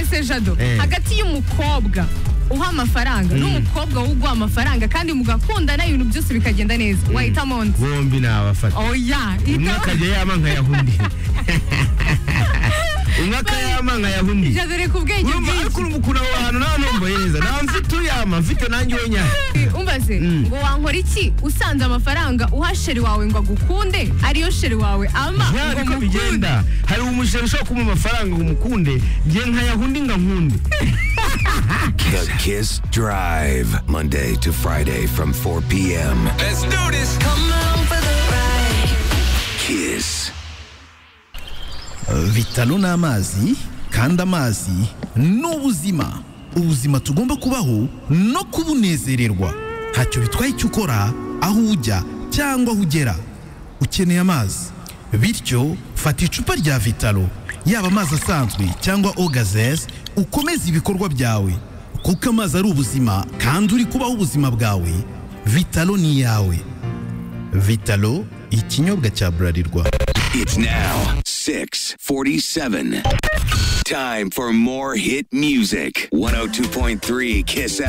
se jado Eh. hagati y'umukobwa uha amafaranga n'umukobwa uguha amafaranga kandi mugakundana ibintu byose bikagenda neza wahitamo undi bombi nabafata oya umwe hitamo akajya yama nkayaha undi umwe akayama nkayaha undi jado reka ubwenge urumva ariko bwinshi urumva ukuntu aho hantu nta ntumbaye neza nta mfite uyama mfite nanjye unyama umbaze Mm. ngo wankora iki usanze amafaranga uha sheri wawe ngo agukunde ariyo sheri wawe ama ya ngo niko mukunde bigenda hari umushinga ushobora kumuha amafaranga ngo umukunde njye nkayaha undi nkankunde The Kiss Drive, Monday to Friday from 4 p.m. Let's do this. Kiss. vitalo ni amazi kandi amazi ni ubuzima ubuzima tugomba kubaho no kubunezererwa ntacyo bitwaye icyo ukora aho ujya cyangwa aho ugera ukeneye amazi bityo fata icupa rya vitalo yaba amazi asanzwe cyangwa ogazes ukomeze ibikorwa byawe kuko amazi ari ubuzima kandi uri kubaho ubuzima bwawe vitalo ni iyawe vitalo ikinyobwa cya burarirwa It's now 647. Time for more hit music. 102.3 Kiss